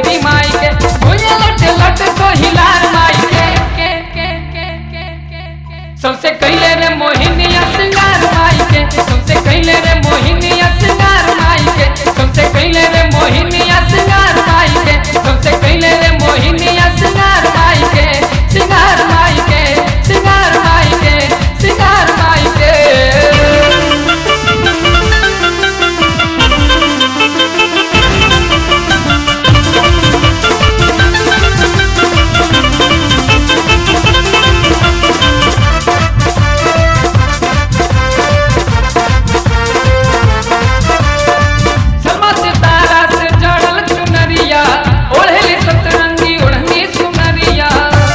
देवी माई के भुजे लट लट तो हिलार माई के के के के के के के सबसे कैले रे मोहिनिया सिंगार माई के सबसे कैले रे मोहिनिया सिंगार माई के सबसे कैले रे मोहिनिया सिंगार माई के सबसे कैले रे मोहिनिया सिंगार माई के सिंगार माई के सिंगार माई के सिंगार माई के समा सितारा से जड़ल चुनरिया ओढ़ली सतरंगी ओढ़नी सुनरिया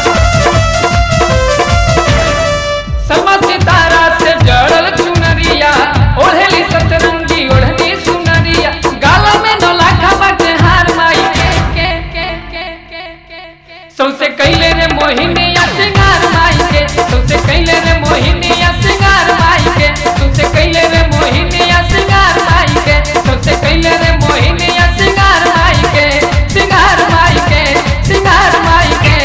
समा सितारा से जड़ल चुनरिया ओढ़ली सतरंगी ओढ़नी सुनरिया गाला में नौलाखा बाटे हार माई के के के के के के के सौसे कैले रे मोहिनिया सिंगार माई के सौसे कैले रे मोहिनिया सिंगार माई के सौसे कैले रे मोहिनिया सिंगार माई के सौसे कैले रे मोहिनिया सिंगार माई के सिंगार माई के सिंगार माई के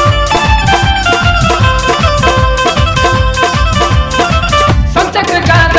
संचक्र गार